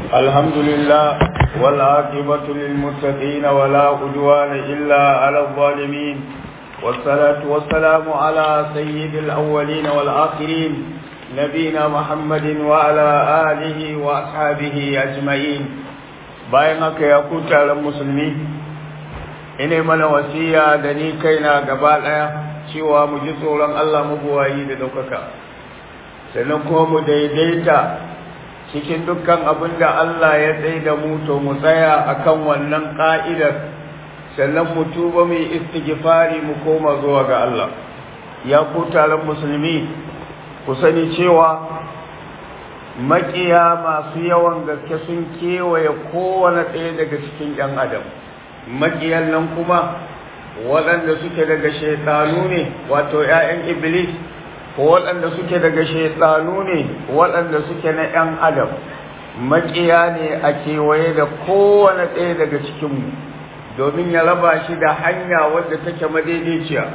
الحمد لله والعاقبة للمتقين ولا عدوان إلا على الظالمين والصلاة والسلام على سيد الأولين والآخرين نبينا محمد وعلى آله وأصحابه أجمعين bayan haka ya kuta ran musulmi ina mana wasiya da ni kaina gaba ɗaya cewa mu ji tsoron Allah mabuwayi da ɗaukaka sannan kuma mu daidaita cikin dukkan abin da Allah ya tsaye da mu to mu tsaya akan wannan ƙa'idar sannan mu tuba mu yi istighfari mu koma zuwa ga Allah ya ku taron musulmi ku sani cewa maƙiya masu yawan gaske sun kewaye kowane ɗaya daga cikin ‘yan adam maƙiyan nan kuma waɗanda suke daga shaitanu ne wato ‘ya'yan iblis ko waɗanda suke daga shaitanu ne waɗanda suke na ‘yan adam maƙiya ne a kewaye da kowane ɗaya daga cikinmu domin ya raba shi da hanya wadda take madaidaiciya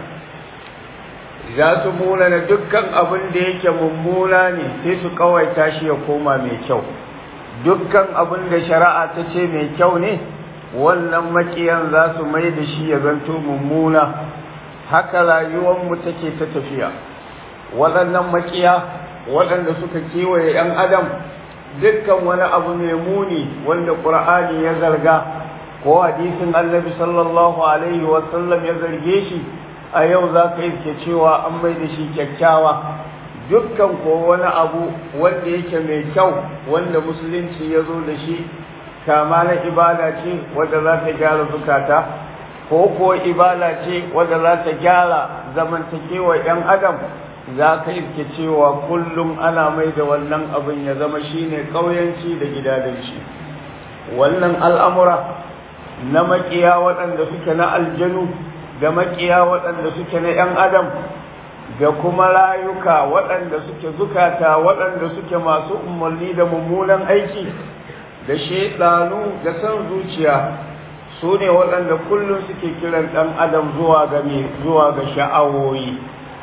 za su munana dukkan abin da yake mummuna ne sai su kawaita shi ya koma mai kyau dukkan abin da shari'a ta ce mai kyau ne wannan maƙiyan za su mai da shi ya zanto mummuna haka rayuwarmu take ta tafiya waɗannan makiya waɗanda suka kewaye ‘yan adam dukkan wani abu mai muni wanda ƙur'ani ya zarga ko hadisin annabi sallallahu alaihi wasallam ya zarge shi a yau za ka iske cewa an mai da shi kyakkyawa dukkan ko wani abu wanda yake mai kyau wanda musulunci ya zo da shi kama na ibada ce wadda za ta gyara zukata ko ko ibada ce wadda za ta gyara zamantakewa ‘yan adam za ka iske cewa kullum ana mai da wannan abin ya zama shine ƙauyanci da gidadanci wannan al'amura na makiya waɗanda suke na aljanu da makiya waɗanda suke na ‘yan adam da kuma rayuka waɗanda suke zukata waɗanda suke masu umarni da mummunan aiki da shaidanu da son zuciya su ne waɗanda kullum suke kiran ɗan adam zuwa ga zuwa ga sha'awoyi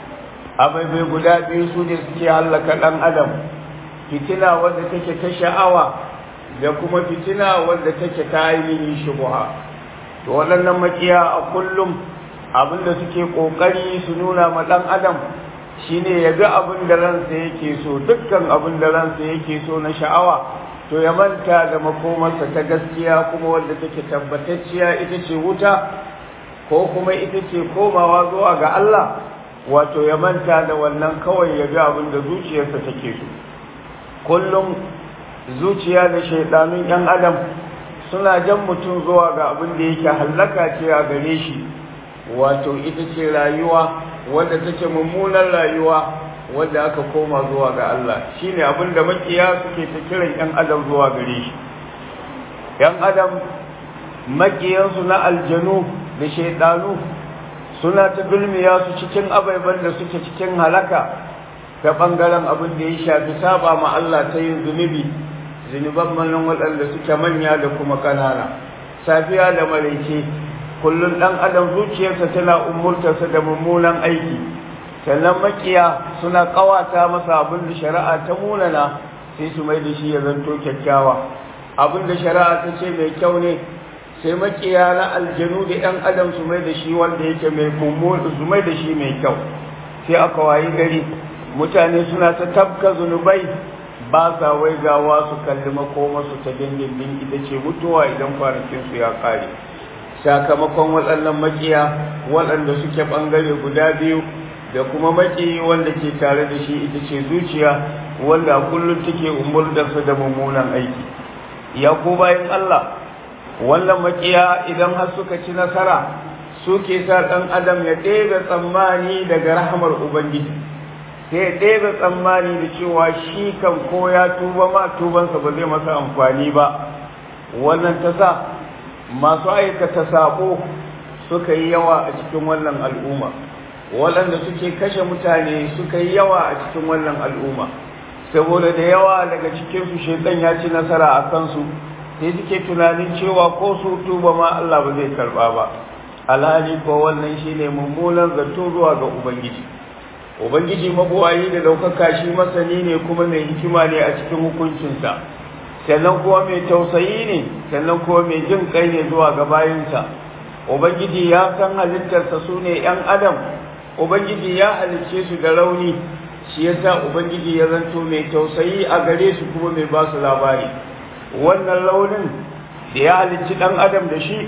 abai guda biyu su ne suke hallaka ɗan adam fitina wadda take ta sha'awa da kuma fitina wadda take ta ainihin shubuha to waɗannan makiya a kullum abinda suke ƙoƙari su nuna ma ɗan adam shine ya bi abin da ransa yake so dukkan abin da ransa yake so na sha'awa to ya manta da makomarsa ta gaskiya kuma wadda take tabbatacciya ita ce wuta ko kuma ita ce komawa zuwa ga Allah wato ya manta da wannan kawai ya ga abin da zuciyarsa take so kullum zuciya da shaidanun yan adam suna jan mutum zuwa ga abin da yake hallaka ce a gare shi wato ita ce rayuwa wadda take mummunan rayuwa wadda aka koma zuwa ga Allah shine abin da makiya suke ta kiran yan adam zuwa gare shi yan adam makiyansu na aljanu da shaidanu suna ta dulmiya su cikin abaiban da suke cikin halaka ta ɓangaren abin da ya shafi saba ma Allah ta yin zunubi zunuban manan waɗanda suke manya da kuma ƙanana safiya da maraice kullum ɗan adam zuciyarsa tana umurtarsa da mummunan aiki sannan makiya suna ƙawata masa abin da shari'a ta munana sai su mai da shi ya zanto kyakkyawa abin da shari'a ta ce mai kyau ne sai makiya na aljanu da ‘yan adam su mai da shi wanda yake mai mummuni su mai da shi mai kyau sai aka wayi gari mutane suna ta tabka zunubai ba sa waigawa su kalli makomarsu ta dindindin ita ce mutuwa idan kwanakinsu ya ƙare sakamakon waɗannan makiya waɗanda suke ɓangare guda biyu da kuma maki wanda ke tare da shi ita ce zuciya wanda a kullum take umurdarsa da mummunan aiki ya ko bayan Allah wannan makiya idan har suka ci nasara suke sa ɗan adam ya ɗebe tsammani daga rahamar ubangiji sai ya ɗebe tsammani da cewa shi kan ko ya tuba ma tubansa ba zai masa amfani ba wannan ta sa masu aikata saƙo suka yi yawa a cikin wannan al'umma waɗanda suke kashe mutane suka yi yawa a cikin wannan al'umma saboda da yawa daga cikinsu shaitan ya ci nasara a kansu sai suke tunanin cewa ko su tuba ma Allah ba zai karba ba alhali ko wannan shine mummunan zato zuwa ga ubangiji ubangiji mabuwayi da daukaka shi masani ne kuma mai hikima ne a cikin hukuncinsa sannan kuma mai tausayi ne sannan kuma mai jin kai ne zuwa ga bayinsa ubangiji ya san halittarsa su ne ‘yan adam ubangiji ya halicce su da rauni shi yasa ubangiji ya zanto mai tausayi a gare su kuma mai ba su labari wannan launin da ya halicci ɗan adam da shi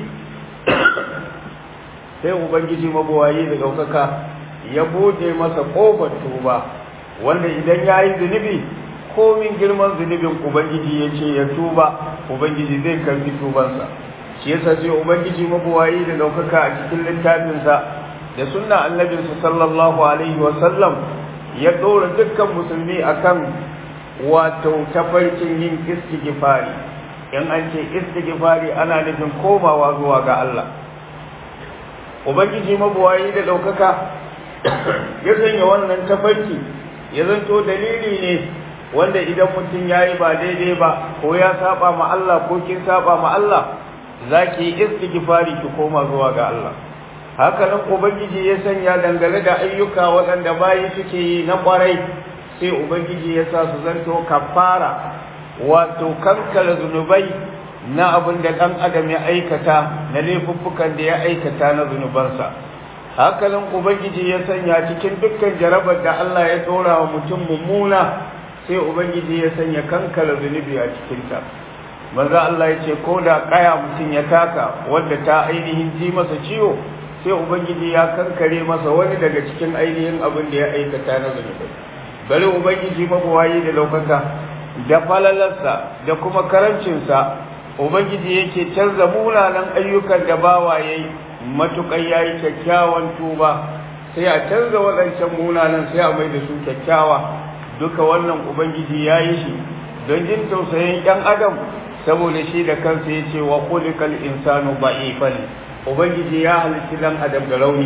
sai ubangiji mabuwayi da ɗaukaka ya bude masa ƙofar tuba wanda idan ya yi zunubi komin girman zunubin ubangiji ya ce ya tuba ubangiji zai karbi tubansa shi yasa sai ubangiji mabuwayi da ɗaukaka a cikin littafinsa da sunna annabinsa sallallahu alaihi wasallam ya ɗora dukkan musulmi akan wato tafarkin yin istighfari in an ce istighfari ana nufin komawa zuwa ga Allah ubangiji mabuwayi da ɗaukaka ya sanya wannan tafarki ya zanto dalili ne wanda idan mutum ya yi ba daidai ba ko ya saba ma Allah ko kin saba ma Allah za ki yi istighfari ki koma zuwa ga Allah haka nan ubangiji ya sanya dangane da ayyuka waɗanda bayi suke yi na ƙwarai sai ubangiji ya sa su zanto kafara wato kankara zunubai na abin da ɗan adam ya aikata na laifuffukan da ya aikata na zunubansa hakanan ubangiji ya sanya cikin dukkan jarabar da Allah ya tsora wa mutum mummuna sai ubangiji ya sanya kankara zunubi a cikinta manzo Allah ya ce ko da kaya mutum ya taka wanda ta ainihin ji masa ciwo sai ubangiji ya kankare masa wani daga cikin ainihin abin da ya aikata na zunubi bari ubangiji mabuwayi da laukaka da falalarsa da kuma karancinsa ubangiji yake canza munanan ayyukan da bawa yayi matuƙar ya yi kyakkyawan tuba sai a canza waɗancan munanan sai a mai da su kyakkyawa duka wannan ubangiji ya yi shi don jin tausayin ‘yan adam saboda shi da kansa ya ce wa kulikal insanu ba'ifan ubangiji ya halitti dan adam da rauni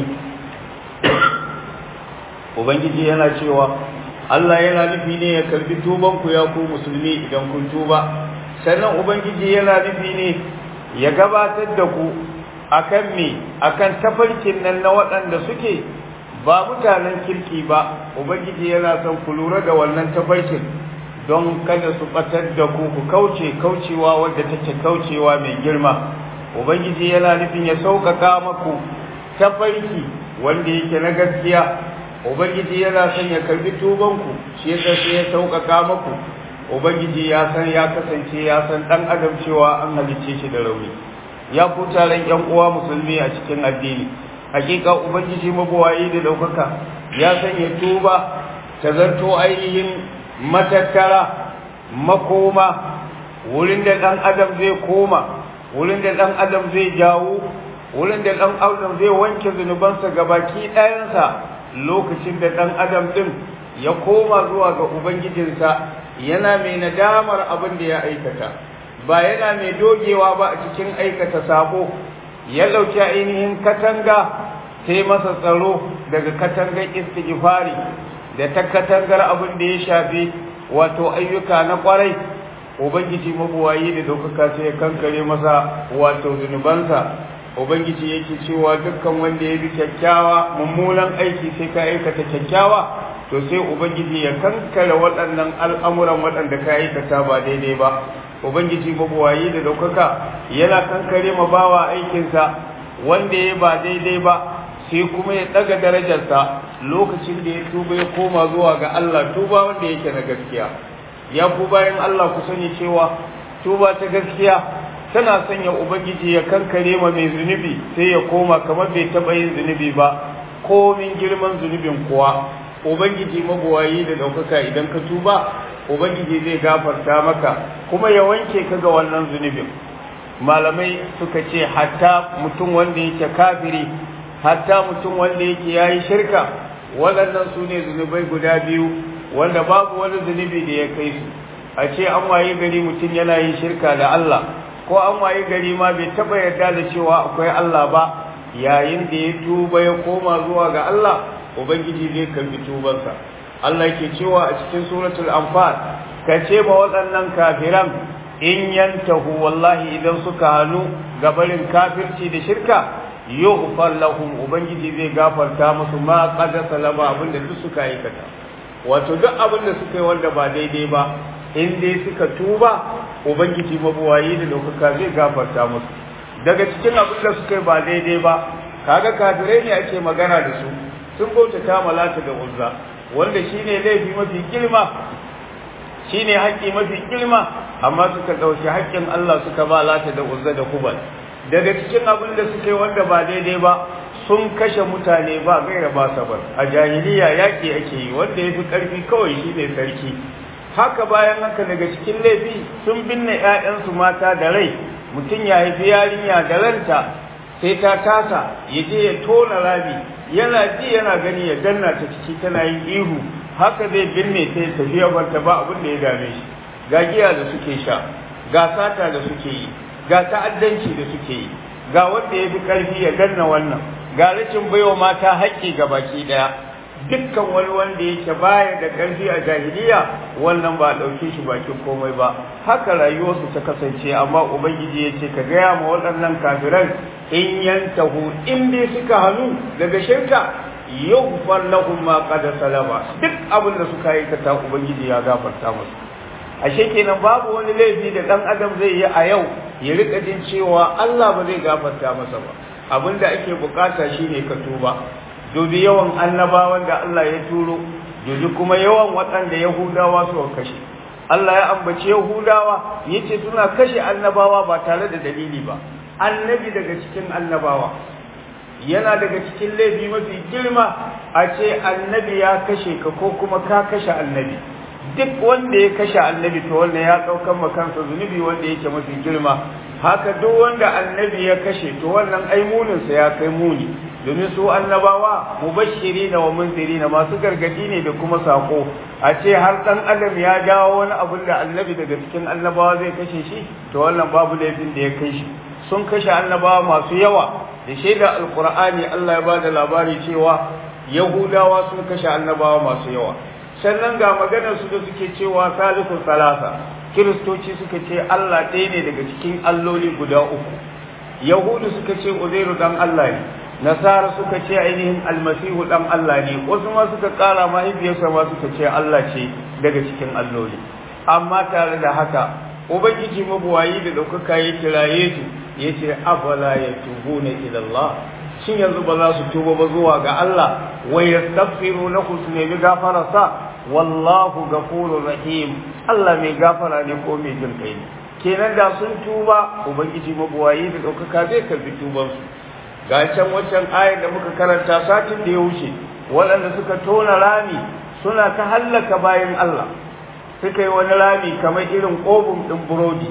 ubangiji yana cewa Allah yana nufi ne ya karbi tuban ku ya ku musulmi idan kun tuba sannan ubangiji yana nufi ne ya gabatar da ku akan me akan tafarkin nan na waɗanda suke ba mutanen kirki ba ubangiji yana son ku lura da wannan tafarkin don kada su batar da ku ku kauce kaucewa wadda take kaucewa mai girma ubangiji yana nufin ya sauƙaƙa maku tafarki wanda yake na gaskiya ubangiji yana son ya karbi tubanku shi yasa sai ya sauƙaƙa maku ubangiji ya san ya kasance ya san ɗan adam cewa an halicce shi da rauni ya ku taron ƴan uwa musulmi a cikin addini hakika ubangiji mabuwayi da ɗaukaka ya sanya tuba ta zarto ainihin matattara makoma wurin da ɗan adam zai koma wurin da ɗan adam zai jawo wurin da ɗan adam zai wanke zunubansa gabaki ɗayansa lokacin da ɗan adam ɗin ya koma zuwa ga ubangijinsa yana mai nadamar abin da ya aikata ba yana mai dogewa ba a cikin aikata sabo ya ɗauki ainihin katanga sai masa tsaro daga katangar istighfari da ta katangar abin da ya shafi wato ayyuka na kwarai ubangiji mabuwayi da daukaka sai ya kankare masa wato zunubansa ubangiji yake cewa dukkan wanda ya bi kyakkyawa mummunan aiki sai ka aikata kyakkyawa to sai ubangiji ya kankare waɗannan al'amuran waɗanda ka aikata ba daidai ba ubangiji mabuwayi da daukaka yana kankare ma bawa aikinsa wanda ya ba daidai ba sai kuma ya ɗaga darajarsa lokacin da ya tuba ya koma zuwa ga Allah tuba wanda yake na gaskiya ya ku bayan Allah ku sani cewa tuba ta gaskiya tana sanya ubangiji ya kankare ma mai zunubi sai ya koma kamar bai taɓa yin zunubi ba komin girman zunubin kuwa ubangiji mabuwayi da ɗaukaka idan ka tuba ubangiji zai gafarta maka kuma ya wanke ka ga wannan zunubin malamai suka ce hatta mutum wanda yake kafiri hatta mutum wanda yake yayi shirka waɗannan su ne zunubai guda biyu wanda babu wani zunubi da ya kai su a ce an waye gari mutum yana yin shirka da Allah ko an waye gari ma bai taɓa yarda da cewa akwai Allah ba yayin da ya tuba ya koma zuwa ga Allah ubangiji zai karbi tubansa Allah yake cewa a cikin suratul anfal ka ce ma waɗannan kafiran in yantahu wallahi idan suka hannu gabarin kafirci da shirka yughfar lahum ubangiji zai gafarta musu ma qad salama abinda duk suka aikata wato duk abinda suka yi wanda ba daidai ba in dai suka tuba ubangiji mabuwayi da ɗaukaka zai gafarta musu daga cikin abin da suka yi ba daidai ba kaga kafirai ne ake magana da su sun bautata malata da uzza wanda shine laifi mafi girma shine haƙƙi mafi girma amma suka ɗauki haƙƙin Allah suka ba lata da uzza da kubal daga cikin abin da suka yi wanda ba daidai ba sun kashe mutane ba gaira ba sabar a jahiliya yaƙi ake yi wanda ya fi ƙarfi kawai shine sarki haka bayan haka daga cikin laifi sun binne 'ya'yansu mata da rai mutum ya haifi yarinya da ranta sai ta tasa ya je ya tona rami yana ji yana gani ya danna ta ciki tana yin ihu haka zai binne ta ya tafi ya barta ba abin da ya dame shi ga giya da suke sha ga sata da suke yi ga ta'addanci da suke yi ga wanda ya fi ƙarfi ya danna wannan ga rashin baiwa mata haƙƙi ga baki ɗaya dukkan wani wanda yake baya da ƙarfi a jahiliya wannan ba a ɗauke shi bakin komai ba haka rayuwarsu ta kasance amma ubangiji ya ce ka gaya ma waɗannan kafiran in yantahu in dai suka hannu daga shirka yughfar lahum ma qad salama duk abin da suka yi ta ubangiji ya gafarta musu ashe kenan babu wani laifi da dan adam zai yi a yau ya rika jin cewa Allah ba zai gafarta masa ba abin da ake bukata shine ka tuba dubi yawan annabawan da Allah ya turo dubi kuma yawan waɗanda Yahudawa suka kashe Allah ya ambaci Yahudawa yace suna kashe annabawa ba tare da dalili ba annabi daga cikin annabawa yana daga cikin laifi mafi girma a ce annabi ya kashe ka ko kuma ka kashe annabi duk wanda ya kashe annabi to wannan ya ɗaukan ma kansa zunubi wanda yake mafi girma haka duk wanda annabi ya kashe to wannan ai muninsa ya kai muni domin su annabawa mubashiri na wa munziri na masu gargadi ne da kuma sako a ce har dan adam ya jawo wani abun da annabi daga cikin annabawa zai kashe shi to wannan babu laifin da ya kai shi sun kashe annabawa masu yawa da shaida alqur'ani Allah ya ba da labari cewa yahudawa sun kashe annabawa masu yawa sannan ga maganar su da suke cewa salisu salasa kiristoci suka ce Allah ɗaya ne daga cikin alloli guda uku yahudu suka ce uzairu dan Allah ne nasara suka ce ainihin almasihu dan Allah ne wasu ma suka kara mahaifiyarsa ma suka ce Allah ce daga cikin alloli amma tare da haka ubangiji mabuwayi da ɗaukaka ya kiraye su ya ce afala ya tubu na ilallah shin yanzu ba za su tuba ba zuwa ga Allah wa yastaghfiru lahu su nemi gafararsa wallahu ghafurur rahim Allah mai gafara ne ko mai jin kai ne kenan da sun tuba ubangiji mabuwayi da ɗaukaka zai karbi tubansu ga can waccan ayar da muka karanta satin da ya wuce waɗanda suka tona rami suna ta hallaka bayan Allah suka yi wani rami kamar irin ƙobin ɗin burodi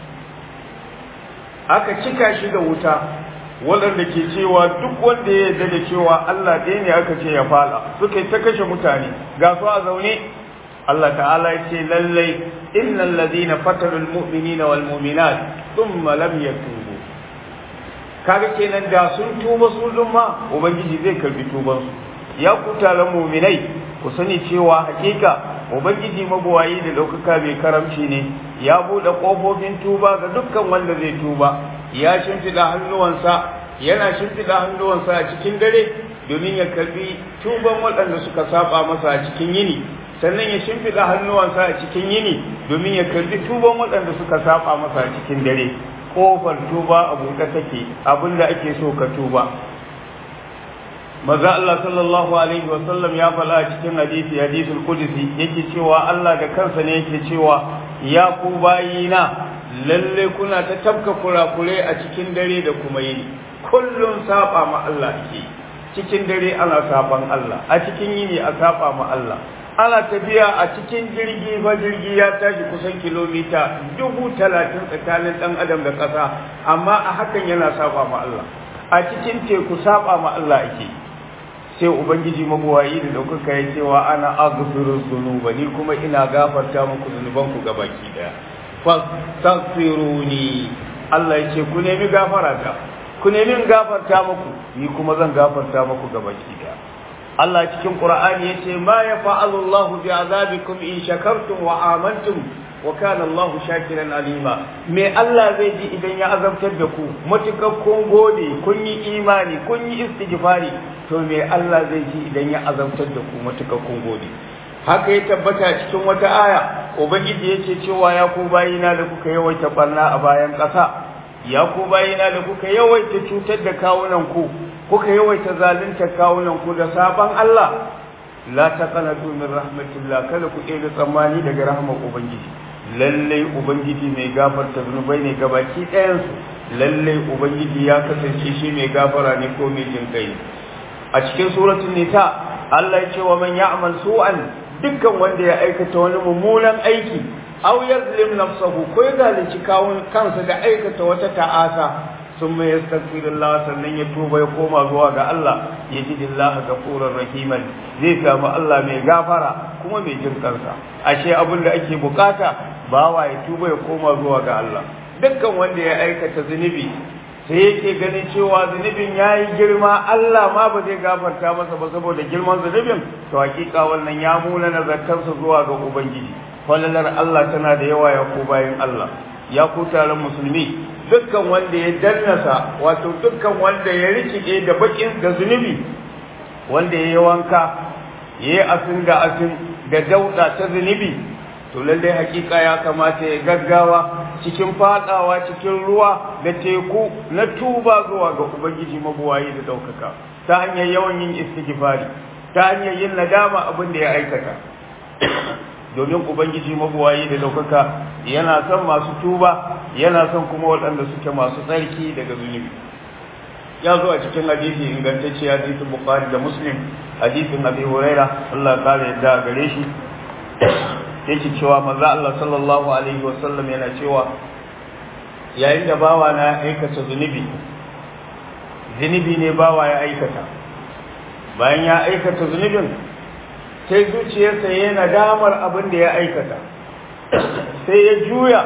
aka cika shi da wuta waɗanda ke cewa duk wanda ya yarda da cewa Allah ɗaya ne aka ce ya fala suka yi ta kashe mutane ga su a zaune Allah ta'ala ya ce lallai innal ladina fatarul mu'minina wal mu'minat thumma lam yatubu kaga kenan da sun tuba su ma ubangiji zai karbi tuban su ya ku taron mu'minai ku sani cewa hakika ubangiji mabuwayi da ɗaukaka mai karamci ne ya buɗe ƙofofin tuba ga dukkan wanda zai tuba ya shimfiɗa hannuwansa yana shimfiɗa hannuwansa a cikin dare domin ya karbi tuban waɗanda suka saba masa a cikin yini sannan ya shimfiɗa hannuwansa a cikin yini domin ya karbi tuban waɗanda suka saba masa a cikin dare kofar tuba a buɗe take abinda ake so ka tuba maza Allah sallallahu alaihi wa sallam ya faɗa a cikin hadisi hadisul qudsi yake cewa Allah da kansa ne yake cewa ya ku bayina lalle kuna ta tabka kurakure a cikin dare da kuma yini kullun saba ma Allah ake cikin dare ana saban Allah a cikin yini a saba ma Allah ana tafiya a cikin jirgi fa jirgi ya tashi kusan kilomita dubu talatin tsakanin ɗan adam da ƙasa amma a hakan yana saba ma Allah a cikin teku saba ma Allah ake sai ubangiji mabuwayi da ɗaukaka ya cewa ana aghfiru dhunuba ni kuma ina gafarta muku zunuban ku gabaki daya fastaghfiruni Allah ya ce ku nemi gafara ta ku nemi gafarta muku ni kuma zan gafarta muku gabaki daya Allah cikin Qur'ani yace ma yafa'alu Allahu bi'azabikum in shakartum wa amantum wa kana Allahu shakiran alima me Allah zai ji idan ya azabtar da ku matukar kun gode kun yi imani kun yi istighfari to me Allah zai ji idan ya azabtar da ku matukar kun gode haka ya tabbata cikin wata aya ubangiji yake cewa ya ku bayina da kuka yawaita barna a bayan ƙasa ya ku bayina da kuka yawaita cutar da kawunan ku kuka yawaita zalunta kawunan ku da saban Allah la taqanatu min rahmatillah kada ku ɗebe tsammani daga rahmar ubangiji lallai ubangiji mai gafarta zunubai ne gabaki ɗayansu lallai ubangiji ya kasance shi mai gafara ne ko mai jin kai a cikin suratul nisa Allah ya ce wa man ya'mal su'an dukkan wanda ya aikata wani mummunan aiki aw yazlim nafsahu ko ya zalunci kawun kansa da aikata wata ta'asa sun mai yastaghfirullah sannan ya tuba ya koma zuwa ga Allah ya ji dillaha ghafurur rahiman zai samu Allah mai gafara kuma mai jin kansa ashe abin da ake bukata bawa ya tuba ya koma zuwa ga Allah dukkan wanda ya aikata zunubi sai yake ganin cewa zunubin ya yi girma Allah ma ba zai gafarta masa ba saboda girman zunubin to hakika wannan ya muna nazartarsa zuwa ga ubangiji falalar Allah tana da yawa ya ku bayan Allah ya ku taron musulmi dukkan wanda ya dannasa wato dukkan wanda ya rikide da bakin da zunubi wanda ya yi wanka ya yi asin da asin da dauda ta zunubi to lallai hakika ya kamata ya gaggawa cikin fadawa cikin ruwa da teku na tuba zuwa ga ubangiji mabuwayi da daukaka ta hanyar yawan yin istighfari ta hanyar yin nadama abin da ya aikata domin ubangiji mabuwayi da daukaka yana son masu tuba yana son kuma waɗanda suke masu tsarki daga zunubi ya zo a cikin hadisi ingantacce hadisin bukhari da muslim hadisin abi huraira Allah ya kare yadda gare shi yake cewa manzo Allah sallallahu alaihi wasallam yana cewa yayin da bawa na aikata zunubi zunubi ne bawa ya aikata bayan ya aikata zunubin sai zuciyarsa ya nadamar abin da ya aikata sai ya juya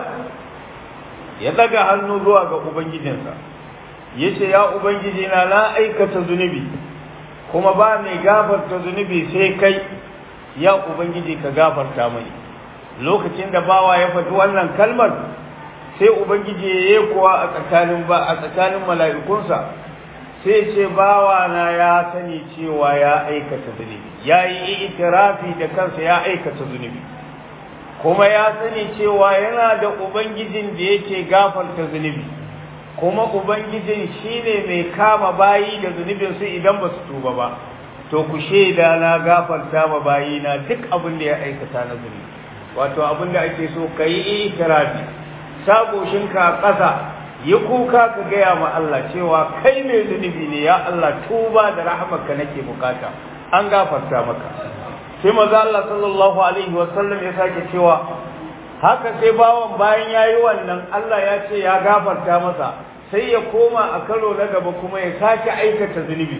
ya daga hannu zuwa ga ubangijinsa ya ce ya ubangiji na na aikata zunubi kuma ba mai gafarta zunubi sai kai ya ubangiji ka gafarta mai lokacin da bawa ya faɗi wannan kalmar sai ubangiji ya yi kuwa a tsakanin ba a tsakanin mala'ikunsa sai ce bawa na ya sani cewa ya aikata zunubi ya yi itirafi da kansa ya aikata zunubi kuma ya sani cewa yana da ubangijin da yake gafarta zunubi kuma ubangijin shine mai kama bayi da zunubinsu idan ba su tuba ba to ku shaida na gafarta ma bayi na duk abin da ya aikata na zunubi wato abin da ake so ka yi itirafi sagoshinka a ƙasa yi kuka ka gaya ma Allah cewa kai mai zunubi ne ya Allah tuba da rahamarka nake bukata an gafarta maka sai maza Allah sallallahu alaihi wa sallam ya sake cewa haka sai bawan bayan yayi wannan Allah ya ce ya gafarta masa sai ya koma a karo na gaba kuma ya sake aikata zunubi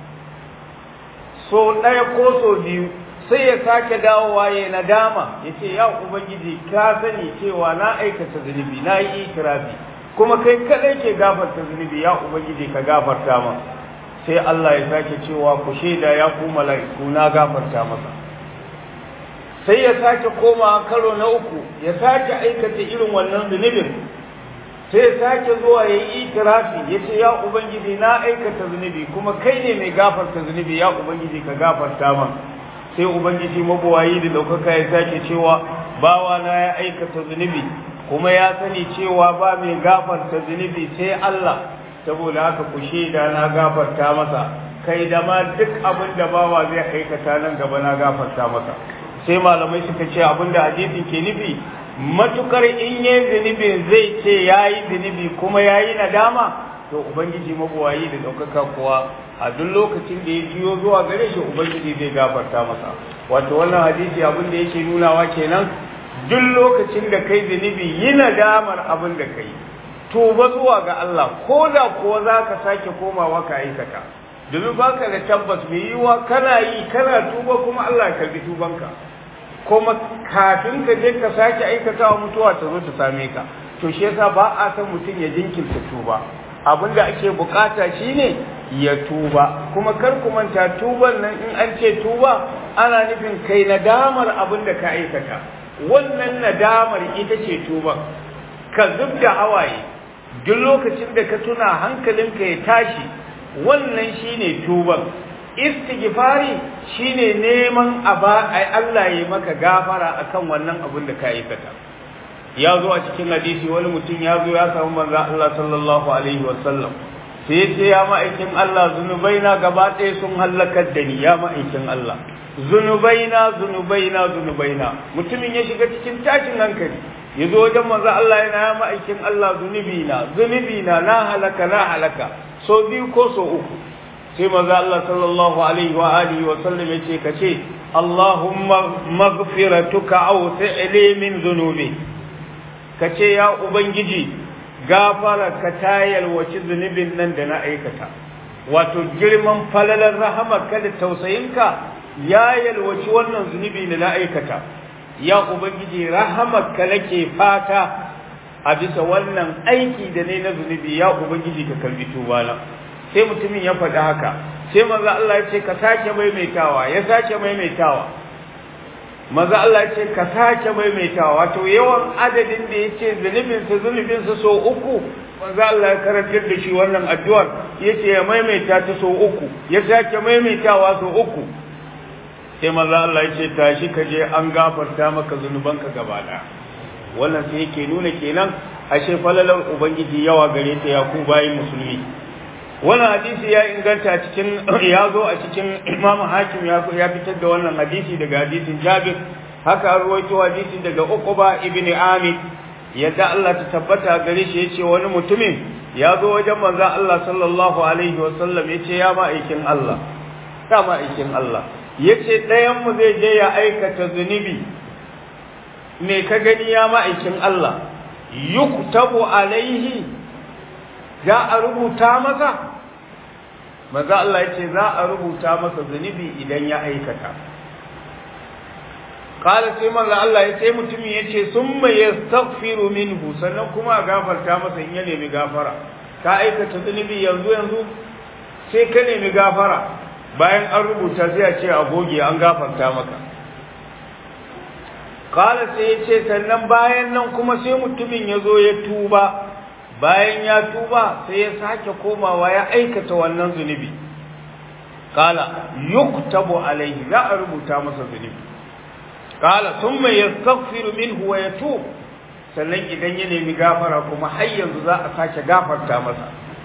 so ɗaya ko so biyu sai ya sake dawowa ya nadama ya ce ya ubangiji ka sani cewa na aikata zunubi na yi itirafi kuma kai kadai ke gafarta zunubi ya ubangiji ka gafarta ma sai Allah ya sake cewa ku shaida ya ku mala'iku na gafarta masa sai ya sake koma karo na uku ya sake aikata irin wannan zunubin sai ya sake zuwa ya yi itirafi ya ce ya ubangiji na aikata zunubi kuma kai ne mai gafarta zunubi ya ubangiji ka gafarta ma sai ubangiji mabuwayi da ɗaukaka ya sake cewa bawa na ya aikata zunubi kuma ya sani cewa ba mai gafarta zunubi sai Allah saboda haka ku shaida na gafarta masa kai da ma duk abin da bawa zai aikata nan gaba na gafarta masa sai malamai suka ce abin da hadisin ke nufi matukar in yi zunubi zai ce ya yi zunubi kuma ya yi nadama to ubangiji mabuwayi da ɗaukaka kuwa a duk lokacin da ya jiyo zuwa gare shi ubangiji zai gafarta masa wato wannan hadisi abin da yake nunawa kenan duk lokacin da kai zunubi yi nadamar abin da kai tuba zuwa ga Allah ko da kuwa za ka sake komawa ka aikata domin baka da tabbas mai yiwa kana yi kana tuba kuma Allah ya karbi tubanka kuma kafin ka je ka sake aikatawa mutuwa ta zo ta same ka to shi yasa ba a san mutum ya jinkirta tuba abin da ake bukata shine ya tuba kuma kar ku manta tuban nan in an ce tuba ana nufin kai nadamar abin da ka aikata wannan nadamar ita ce tuban ka zub da hawaye duk lokacin da ka tuna hankalinka ya tashi wannan shine tuban istighfari shine neman aba ai Allah ya maka gafara akan wannan abin da ka aikata ya zo a cikin hadisi wani mutum ya zo ya samu manzo Allah sallallahu alaihi wasallam sai ce ya ma'aikin Allah zunubaina gaba ɗaya sun hallakar da ni ya ma'aikin Allah zunubaina zunubaina zunubaina mutumin ya shiga cikin tashin hankali ya zo wajen manzo Allah yana ya ma'aikin Allah zunubina zunubina na halaka na halaka so biyu ko so uku sai manzo Allah sallallahu alaihi wa alihi wa sallam yace kace Allahumma maghfiratuka aw fi'li min dhunubi kace ya ubangiji gafara ka tayar wace zunubin nan da na aikata wato girman falalar rahamarka da tausayinka ya yalwaci wannan zunubi da na aikata ya ubangiji rahamarka nake fata a bisa wannan aiki da ne na zunubi ya ubangiji ka karbi tubana sai mutumin ya faɗi haka sai maza Allah ya ce ka sake maimaitawa ya sake maimaitawa maza Allah ya ce ka sake maimaitawa wato yawan adadin da ya ce zunubinsa zunubinsa so uku maza Allah ya karantar da shi wannan addu'ar ya ce ya maimaita ta so uku ya sake maimaitawa so uku sai maza Allah ya ce tashi ka je an gafarta maka zunubanka gaba ɗaya wannan sai yake nuna kenan ashe falalar ubangiji yawa gare ta ya ku bayin musulmi wannan hadisi ya inganta cikin ya zo a cikin imamu hakim ya fitar da wannan hadisi daga hadisin jabir haka ruwaito hadisi daga uquba ibn amir yadda Allah ta tabbata gare shi yace wani mutumin ya zo wajen manzon Allah sallallahu alaihi wasallam yace ya ma aikin Allah ya ma aikin Allah yace ɗayan mu zai je ya aikata zunubi me ka gani ya ma aikin Allah yuktabu alaihi za a rubuta masa maza Allah ya ce za a rubuta masa zunubi idan ya aikata kala sai manzo Allah ya ce mutumin ya ce sun mai yastaghfiru minhu sannan kuma a gafarta masa in ya nemi gafara ka aikata zunubi yanzu yanzu sai ka nemi gafara bayan an rubuta sai a ce a goge an gafarta maka kala sai ya ce sannan bayan nan kuma sai mutumin ya zo ya tuba bayan ya tuba sai ya sake komawa ya aikata wannan zunubi kala yuktabu alaihi za a rubuta masa zunubi kala thumma yastaghfiru minhu wa yatub sannan idan ya nemi gafara kuma har yanzu za a sake gafarta masa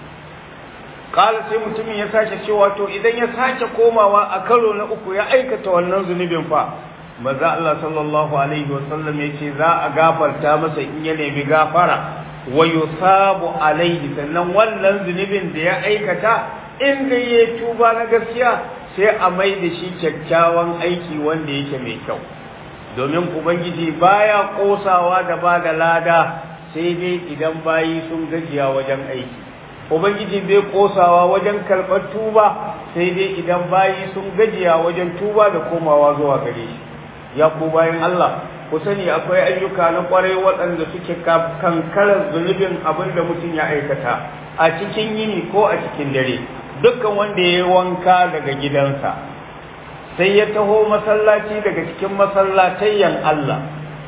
kala sai mutumin ya sake cewa to idan ya sake komawa a karo na uku ya aikata wannan zunubin fa maza Allah sallallahu alaihi wasallam yace za a gafarta masa in ya nemi gafara wa yusabu alaihi sannan wannan zunubin da ya aikata inda ya tuba na gaskiya sai a mai da shi kyakkyawan aiki wanda yake mai kyau domin ubangiji baya kosawa da ba da lada sai dai idan bayi sun gajiya wajen aiki ubangiji bai kosawa wajen karɓar tuba sai dai idan bayi sun gajiya wajen tuba da komawa zuwa gare shi ya ku bayan Allah ku sani akwai ayyuka na kwarai waɗanda suke kankarar zunubin abin da mutum ya aikata a cikin yini ko a cikin dare dukkan wanda ya yi wanka daga gidansa sai ya taho masallaci daga cikin masallatayyan Allah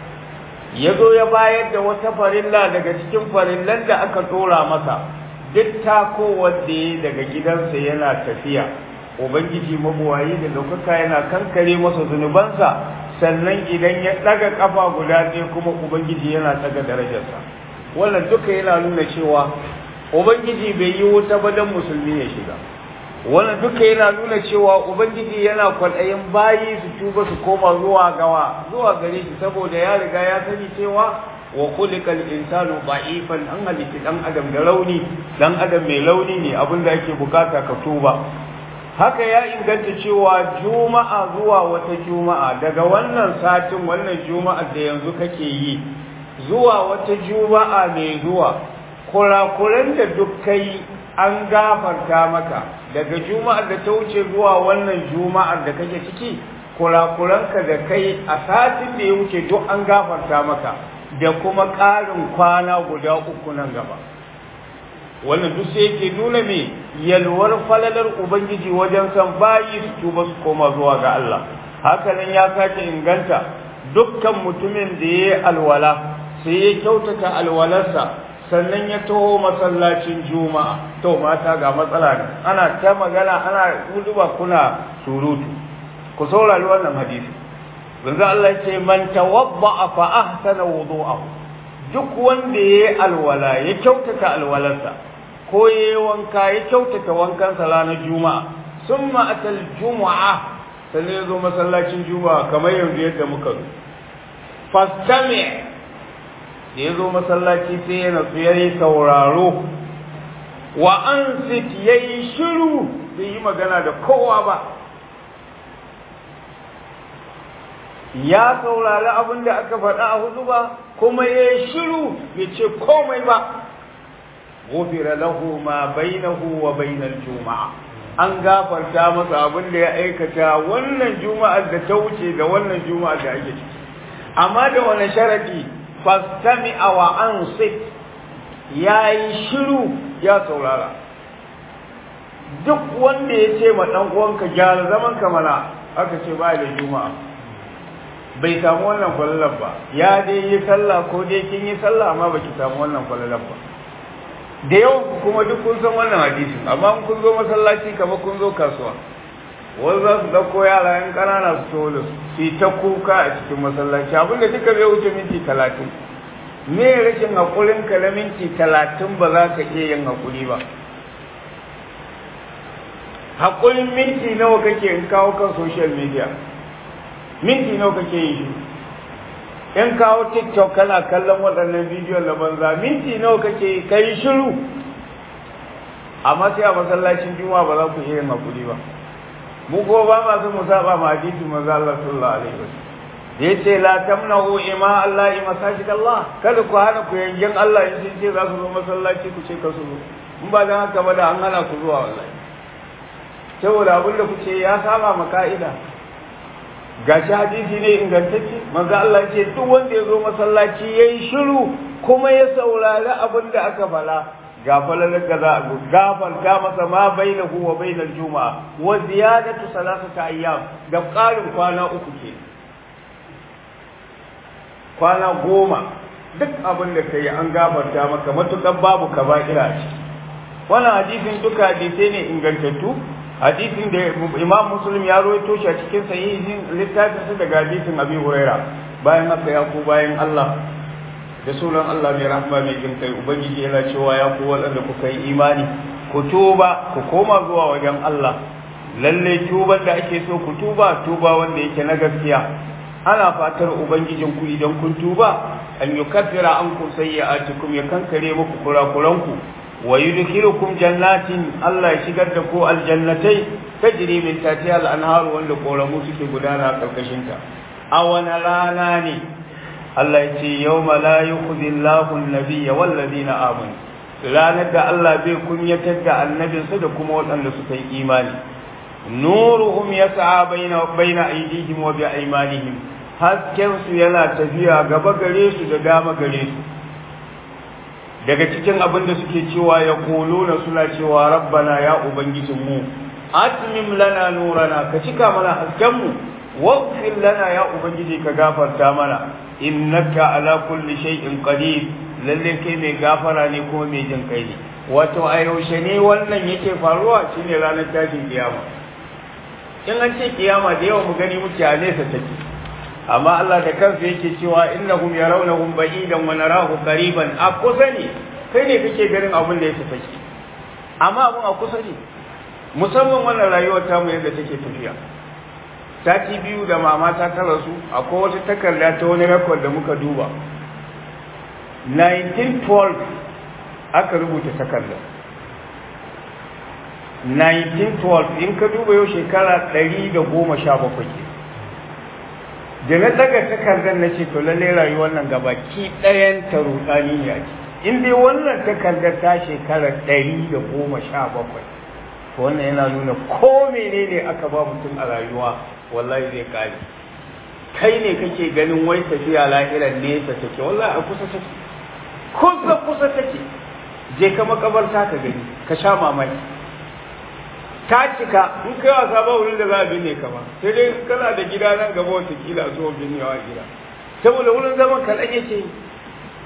ya zo ya bayar da wata farilla daga cikin farillan da aka ɗora masa duk tako wanda ya daga gidansa yana tafiya ubangiji mabuwayi da ɗaukaka yana kankare masa zunubansa sannan idan ya ɗaga ƙafa guda ɗaya kuma ubangiji yana ɗaga darajarsa wannan duka yana nuna cewa ubangiji bai yi wuta ba don musulmi ya shiga wannan duka yana nuna cewa ubangiji yana kwaɗayin bayi su tuba su koma zuwa gawa zuwa gare shi saboda ya riga ya sani cewa wa khuliqal insanu da'ifan an halitta dan adam da rauni dan adam mai launi ne abinda ake bukata ka tuba haka ya inganta cewa juma'a zuwa wata juma'a daga wannan satin wannan juma'a da yanzu kake yi zuwa wata juma'a mai zuwa kurakuran da duk kai an gafarta maka daga juma'ar da ta wuce zuwa wannan juma'ar da kake ciki kurakuranka da kai a satin da ya wuce duk an gafarta maka da kuma ƙarin kwana guda uku nan gaba wannan duk sai yake nuna me yalwar falalar ubangiji wajen san bayi su tuba su koma zuwa ga Allah haka nan ya sake inganta dukkan mutumin da ya yi alwala sai ya kyautata alwalarsa sannan ya taho masallacin juma'a to mata ga matsala ne ana ta magana ana huduba kuna surutu ku saurari wannan hadisi manzo Allah ya ce man tawadda fa ahsana wudu'ahu duk wanda yayi alwala ya kyautata alwalarsa ko yayi wanka ya kyautata wankansa ranar juma'a summa atal juma'a sannan ya zo masallacin juma'a kamar yanzu yadda muka zo fastami da ya zo masallaci sai ya natsu ya yi sauraro wa an ya yi shiru bai yi magana da kowa ba ya saurari abin da aka faɗa a hudu ba kuma ya yi shiru bai ce komai ba gofira lahu ma bainahu wa bainal juma'a an gafarta masa abin da ya aikata wannan juma'ar da ta wuce da wannan juma'ar da ake ciki amma da wani sharadi fastami wa ansik ya yi shiru ya saurara duk wanda ya ce ma ɗan uwanka gyara zaman ka mana aka ce ba da juma'a bai samu wannan kwallon ba ya dai yi sallah ko dai kin yi sallah amma baki samu wannan kwallon ba da yawan kuma duk kun san wannan hadisin amma kun zo masallaci kamar kun zo kasuwa wani za su ɗauko yara yan ƙanana su taho da su yi ta kuka a cikin masallaci abinda duka bai wuce minti talatin me rashin haƙurin ka na minti talatin ba za ka iya yin haƙuri ba haƙurin minti nawa kake in kawo kan social media minti nawa kake yi shi in kawo tiktok kana kallon waɗannan bidiyon na banza minti nawa kake kai shiru amma sai a masallacin juma'a ba za ku iya yin haƙuri ba mu ko ba ma su musaba ma hadisi manzo Allah sallallahu alaihi wasallam da yace la tamnahu ima Allah ima masajid Allah kada ku hana ku yangen Allah in sun ce za su zo masallaci ku ce ka su zo in ba dan haka ba da an hana ku zuwa wallahi saboda abin da kuce ya saba ma ka'ida gashi hadisi ne ingantacce manzo Allah ya ce duk wanda ya zo masallaci yayi shiru kuma ya saurari abin da aka fala gafalar da za a gafarta masa ma bainahu wa bainal juma'a wa ziyadatu salasata ayyam da ƙarin kwana uku ke kwana goma duk abin da kai an gafarta maka matukan babu kaba'ira a ciki wannan hadisin duka hadisai ne ingantattu hadisin da imam muslim ya rawaito shi a cikin sahihin littafin sa daga hadisin abi huraira bayan haka ya ku bayan Allah da sunan Allah mai rahma mai jin kai ubangiji yana cewa ya ku waɗanda kuka yi imani ku tuba ku koma zuwa wajen Allah lalle tuban da ake so ku tuba tuba wanda yake na gaskiya ana fatar ubangijin ku idan kun tuba an yukaffira ankum sayyi'atikum ya kankare muku kurakuranku wa yudkhilukum jannatin Allah ya shigar da ku aljannatai tajri min tahtiha al-anhar wanda koramu suke gudana a karkashin ta a wani rana ne Allah ya ce yawma la yukhzi Allahu an-nabiyya wal ladina amanu ranar da Allah bai kunyatar da annabinsa da kuma waɗanda suka yi imani nuruhum yas'a baina baina aydihim wa bi aymanihim hasken su yana tafiya gaba gare su da dama gare su daga cikin abin da suke cewa ya na suna cewa rabbana ya ubangijinmu atmim lana nurana ka cika mana haskenmu waghfir lana ya ubangiji ka gafarta mana innaka ala kulli shay'in qadir lalle kai mai gafara ne kuma mai jin kai ne wato a yaushe ne wannan yake faruwa shine ranar tashin kiyama in an ce kiyama da yawa mu gani muke a nesa take amma Allah da kansa yake cewa innahum yarawnahum ba'idan wa narahu qariban a kusa ne kai ne kake ganin abin da yake take amma abin a kusa ne musamman wannan rayuwar tamu yadda take tafiya sati biyu da mama ta tara su akwai wata takarda ta wani rekod da muka duba 1912 aka rubuta takardar 1912 in ka duba yau shekara 117 ke da na daga takardar na ce to lallai rayuwar nan gaba ki ɗayan ta rudani ne a in dai wannan takardar ta shekara 117 to wannan yana nuna ko menene aka ba mutum a rayuwa wallahi zai kare kai ne kake ganin wai tafiya lahiran nesa take wallahi a kusa take kusa kusa take je ka makabarta ka gani ka sha mamaki ta cika in kai wasa ba wurin da za a binne ka ba sai dai kana da gida nan gaba wata kila zuwa binnewa gida saboda wurin zaman kaɗan yake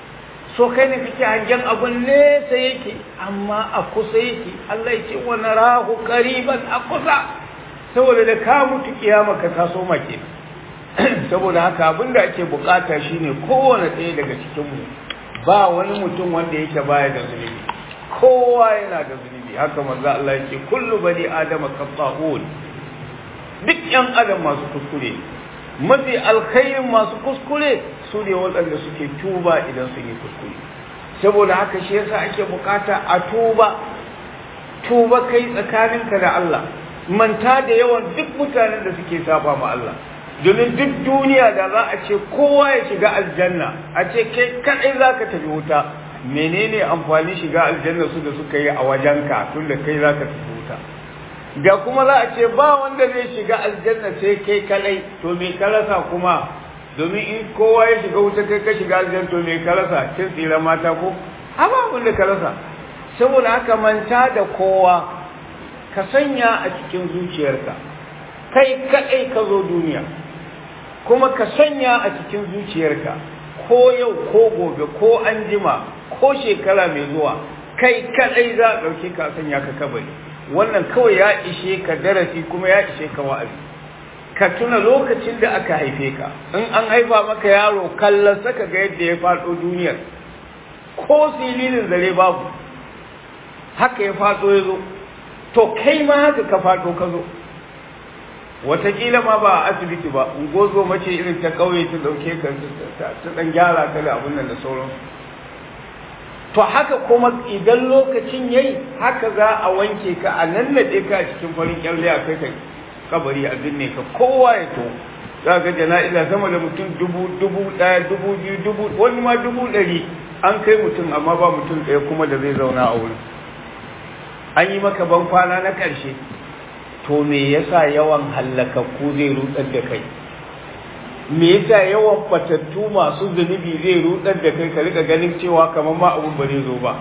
so kai ne kake hangen abun nesa yake amma a kusa yake Allah ya ce wa narahu qariban a kusa saboda da ka mutu kiyama ka taso make saboda haka abin da ake bukata shine kowane ɗaya daga cikin mu ba wani mutum wanda yake baya da zunubi kowa yana da zunubi haka manzo Allah yake kullu bani adama qatta'un duk yan adam masu kuskure mafi alkhairin masu kuskure su ne waɗanda suke tuba idan sun yi kuskure saboda haka shi yasa ake bukata a tuba tuba kai tsakaninka da Allah manta da yawan duk mutanen da suke saba ma Allah domin duk duniya da za a ce kowa ya shiga aljanna a ce kai kadai za ka tafi wuta menene amfani shiga aljanna su da suka yi a wajenka tun da kai za ka tafi wuta da kuma za a ce ba wanda zai shiga aljanna sai kai kadai to me ka rasa kuma domin in kowa ya shiga wuta kai ka shiga aljanna to me ka rasa kin tsira mata ko amma abin da ka rasa saboda haka manta da kowa ka sanya a cikin zuciyarka kai kadai ka zo duniya kuma ka sanya a cikin zuciyarka ko yau ko gobe ko an jima ko shekara mai zuwa kai kadai za a ɗauke ka sanya ka kabari wannan kawai ya ishe ka darasi kuma ya ishe ka wa'azi ka tuna lokacin da aka haife ka in an haifa maka yaro kallon saka ga yadda ya faɗo duniyar ko sililin zare babu haka ya faɗo ya zo to kai ma haka ka faɗo ka zo watakila ma ba a asibiti ba ungozo mace irin ta ƙauye ta ɗauke ka ta ɗan gyara ka da abin nan da sauransu to haka kuma idan lokacin yayi haka za a wanke ka a nannade ka a cikin farin kyalle a kai kai kabari a binne ka kowa ya to za ga jana'iza sama da mutum dubu dubu ɗaya dubu biyu dubu wani ma dubu ɗari an kai mutum amma ba mutum ɗaya kuma da zai zauna a wurin an yi maka ban kwana na ƙarshe to me yasa yawan hallakakku zai rutsar da kai me yasa yawan fatattu masu zunubi zai rudar da kai ka rika ganin cewa kamar ma abun ba zai zo ba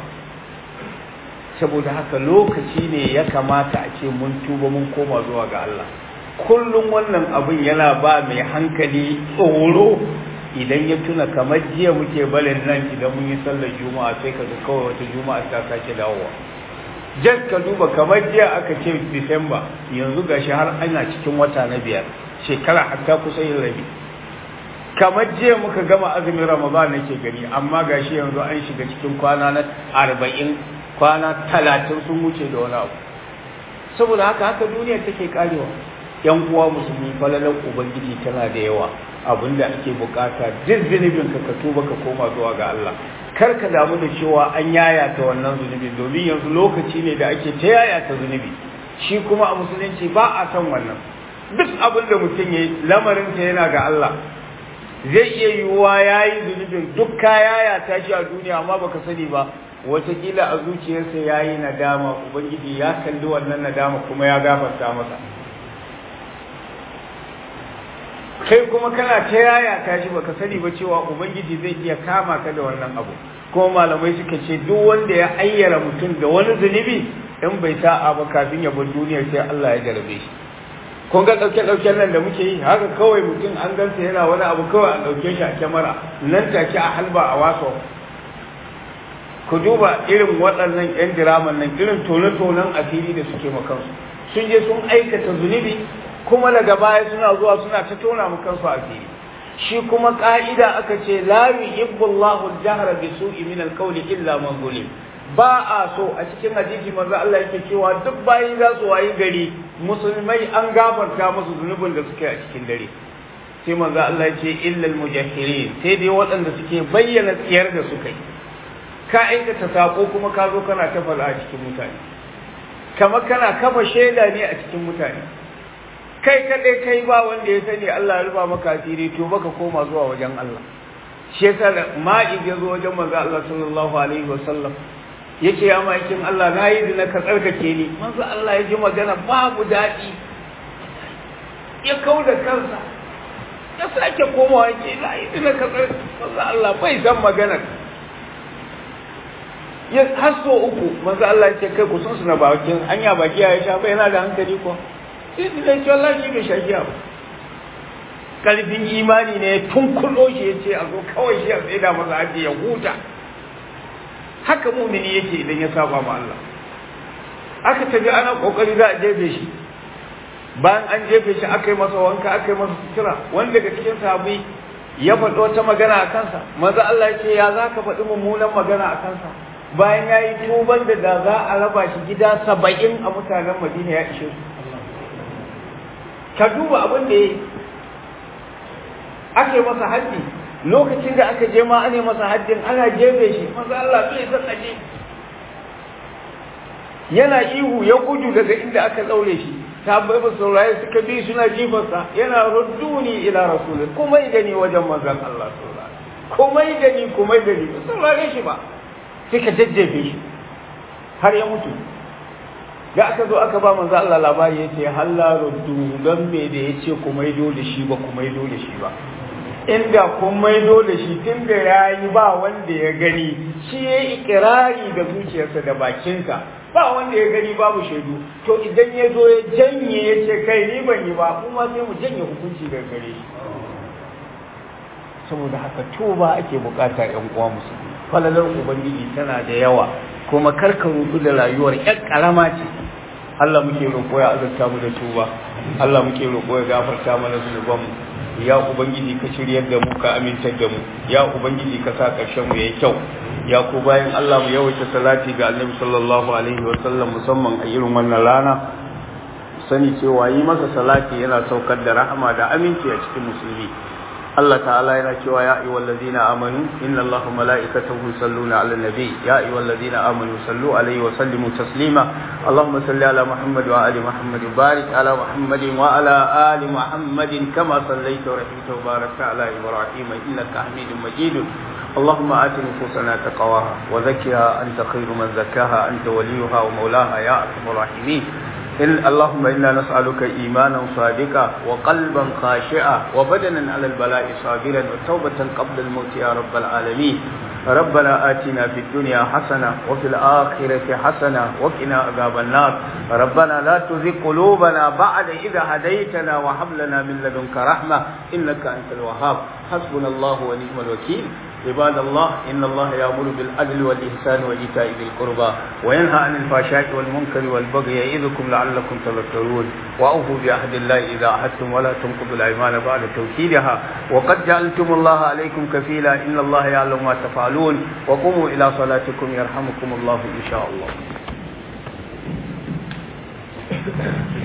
saboda haka lokaci ne ya kamata a ce mun tuba mun koma zuwa ga Allah kullum wannan abin yana ba mai hankali tsoro idan ya tuna kamar jiya muke balin nan idan mun yi sallar juma'a sai ka ga kawai wata juma'a ta sake dawowa jas ka duba kamar jiya aka ce disamba yanzu gashi har ana cikin wata na biyar shekara hatta kusa yin rabi kamar jiya muka gama azumin ramadan nake gani amma gashi yanzu an shiga cikin kwana na arba'in kwana talatin sun wuce da wani abu saboda haka haka duniya take karewa yan uwa musulmi falalan ubangiji tana da yawa abinda ake bukata duk zunubin ka ka tuba ka koma zuwa ga Allah kar ka damu da cewa an yayata wannan zunubi domin yanzu lokaci ne da ake ta yayata zunubi shi kuma a musulunci ba a san wannan duk abin da mutum ya yi lamarinsa yana ga Allah zai iya yiwuwa ya yi zunubin duk kaya ya tashi a duniya amma baka sani ba watakila a zuciyarsa ya yi nadama ubangiji ya kalli wannan nadama kuma ya gafarta masa kai kuma kana ta yaya tashi baka sani ba cewa ubangiji zai iya kama ka da wannan abu kuma malamai suka ce duk wanda ya ayyara mutum da wani zunubi in bai sa'a ba kafin ya bar duniya sai Allah ya jarabe shi kun ga ɗauke ɗauken nan da muke yi haka kawai mutum an gansa yana wani abu kawai an ɗauke shi a kyamara nan take a halba a waso ku duba irin waɗannan 'yan diraman nan irin tone-tonen asiri da suke makansu sun je sun aikata zunubi kuma daga baya suna zuwa suna ta tona makansu asiri shi kuma ka'ida aka ce la yuhibbu Allahu al-jahra bi su'i min al-qawli illa man zulim ba a so a cikin hadisi manzo Allah yake cewa duk bayi za su wayi gari musulmai an gafarta musu zunubin da suke a cikin dare sai manzo Allah ya ce illa al-mujahhirin sai dai waɗanda suke bayyana tsiyar da suka yi ka aikata sako kuma ka zo kana ta fara a cikin mutane kamar kana kafa shaida ne a cikin mutane kai kadai kai ba wanda ya sani Allah ya rufa maka asiri to baka koma zuwa wajen Allah shi yasa da ma'i ya zo wajen manzo Allah sallallahu alaihi wasallam yace ya ma'aikin Allah na yi zina ka tsarkake ni manzo Allah ya ji magana babu daɗi ya kau da kansa ya sake komawa yake na yi zina ka tsarkake manzo Allah bai san magana ya hasso uku manzo Allah ya ce kai ku sun suna bakin hanya baki ya sha bai yana da hankali ko sai su zai ce Allah shi bai sha giya ba karfin imani ne tun kullo shi ya ce a zo kawai shi a tsaye da masa aji ya huta haka mumini yake idan ya saba ma Allah aka tafi ana kokari za a jefe shi bayan an jefe shi aka yi masa wanka aka yi masa sutura wanda daga cikin sahabbai ya faɗi wata magana a kansa maza Allah ya ce ya za ka faɗi mummunan magana a kansa bayan ya yi tuban da da za a raba shi gida saba'in a mutanen madina ya ishe su ka duba abin da ya yi aka yi masa haddi lokacin da aka je ma ana masa haddin ana jefe shi maza Allah bai san aje yana ihu ya gudu daga inda aka daure shi ta bai ba saurayi suka bi suna jifarsa yana rudduni ila rasulun kuma da ni wajen manzon Allah sallallahu kuma da ni kuma da ni saurare shi ba suka jajjefe shi har ya mutu da aka zo aka ba manzo Allah labari yace halla ruddu dan me da yace ku maido da shi ba ku maido da shi ba inda kun maido da shi tun da yayi ba wanda ya gani shi ya ikirari da zuciyarsa da bakinsa ba wanda ya gani babu shaidu to idan ya zo ya janye ya ce kai ni ban yi ba kuma sai mu janye hukunci daga gare shi saboda haka tuba ake bukata yan uwa musulmi falalar ubangiji tana da yawa kuma karka rudu da rayuwar ƴan karama ce Allah muke roƙo ya azurta mu da tuba Allah muke roƙo ya gafarta mana zunubanmu ya ubangiji ka shiryar da mu ka amintar da mu ya ubangiji ka sa ƙarshen mu yayi kyau ya ku bayan Allah mu yawaita salati ga Annabi sallallahu alaihi wa sallam musamman a irin wannan rana sani cewa yi masa salati yana saukar da rahama da aminci a cikin musulmi Allah ta'ala yana cewa ya ayyuhal ladina amanu inna Allaha wa mala'ikatahu yusalluna 'alan nabi ya ayyuhal ladina amanu sallu 'alaihi wa sallimu taslima Allahumma salli 'ala Muhammad wa ali Muhammad barik 'ala Muhammad wa 'ala ali Muhammad kama sallaita wa rahimta wa barakta 'ala Ibrahim innaka Hamidum Majid اللهم آت نفوسنا تقواها وزكها أنت خير من زكاها أنت وليها ومولاها يا أرحم الراحمين إن اللهم إنا نسألك إيمانا صادقا وقلبا خاشعا وبدنا على البلاء صابرا وتوبة قبل الموت يا رب العالمين ربنا آتنا في الدنيا حسنة وفي الآخرة حسنة وقنا عذاب النار ربنا لا تزغ قلوبنا بعد إذا هديتنا وهب لنا من لدنك رحمة إنك أنت الوهاب حسبنا الله ونعم الوكيل عباد الله إن الله يأمر بالعدل والإحسان وإيتاء ذي القربى وينهى عن الفحشاء والمنكر والبغي يعظكم لعلكم تذكرون وأوفوا بعهد الله إذا عهدتم ولا تنقضوا الأيمان بعد توكيدها وقد جعلتم الله عليكم كفيلا إن الله يعلم ما تفعلون وقوموا إلى صلاتكم يرحمكم الله إن شاء الله